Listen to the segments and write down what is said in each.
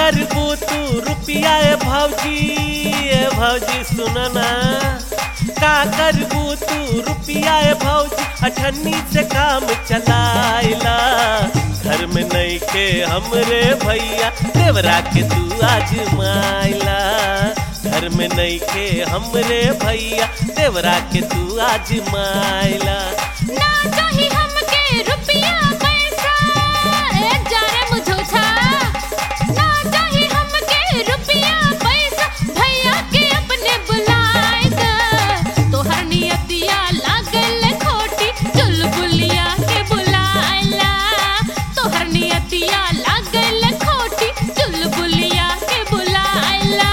करबू तू रुपिया ए भौजी ए भौजी सुन ना का करबू तू रुपिया ए भौजी अठन्नी से काम चलाइला घर में नहीं के हमरे भैया देवरा के तू आजमाइला घर में नहीं के हमरे भैया देवरा के तू आजमाइला ना चाही हमके रुपया पैसा ए जाने मुझोछा ना चाही हमके रुपया पैसा भैया के अपने बुलाए द तोहर नियतिया लागल खोटी चुलबुलिया के बुलाएला तोहर नियतिया लागल खोटी चुलबुलिया के बुलाएला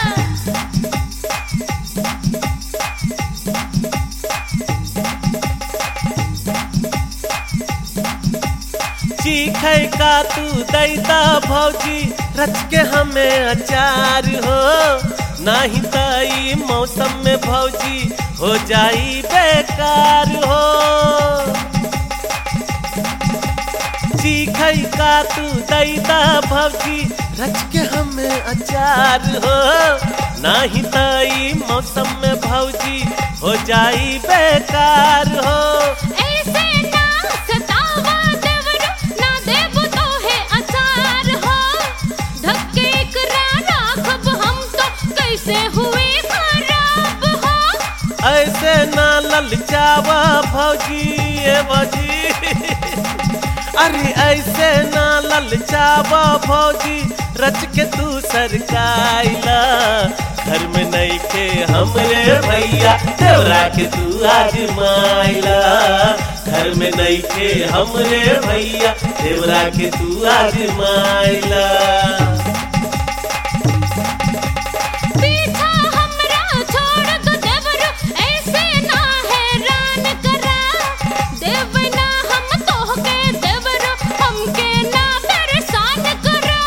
चीखे का तू दैता भौजी रच के हमें अचार हो नाही तई मौसम में भौजी हो जाई बेकार हो चीखे का तू दैता भौजी रच के हमें अचार हो नाही तई मौसम में भौजी हो जाई बेकार हो ऐसे ना सतावा देवरो ना देबो तोहे अचार हो धक्के एकरा राखब हम तो कैसे हुए खराब हो ऐसे ना ललचावा भौजी ए भौजी अरे ऐसे ना ललचावा भौजी रच के तू सरकाइला घर में नहीं के हमरे भैया देवरा के तू आजमाइला घर में नहीं के हमरे भैया देवरा के तू आजमाइला पीछा हमरा छोड़ दो देवरो ऐसे ना हैरान करा देव ना हम तोहके देवरो हमके ना परेशान करा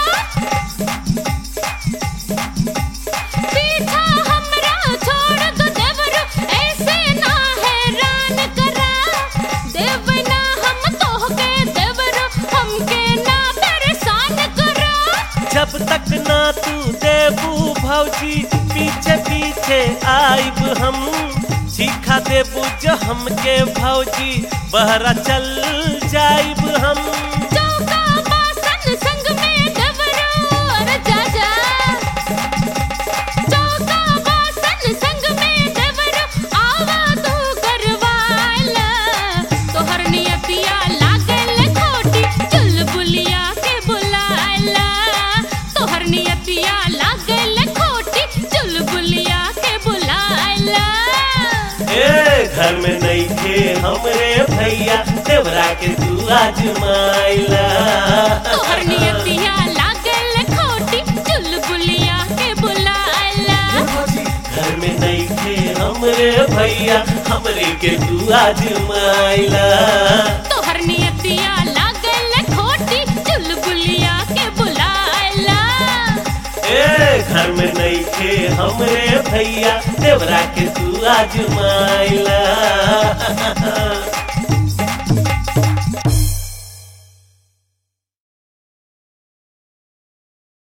पीछा हमरा छोड़ दो देवरो ऐसे ना हैरान करा देव ना हम तोहके देवरो हमके ना परेशान करा जब तक ना तू देबू भौजी पीछे पीछे आइब हम सीखा देबू जो हमके भौजी बहरा चल जाइब हम चौका बासन संग में देवरो अरे जा जा चौका बासन संग में देवरो आवा तू करवाला तोहर नियतिया लागल खोटी चुलबुलिया के बुलाला तोहर नियतिया लागल खोटी चुलबुलिया के बुलाला ए घर में नहीं थे हमरे भैया देवरा के तू आजमाइला तोहर नियतिया लागल खोटी चुलबुलिया के बुलाला घर में नहीं थे हमरे भैया हमरे के तू आजमाइला तोहर नियतिया लागल खोटी चुलबुलिया के बुलाला ए घर में नहीं थे हमरे भैया देवरा के तू आजमाइला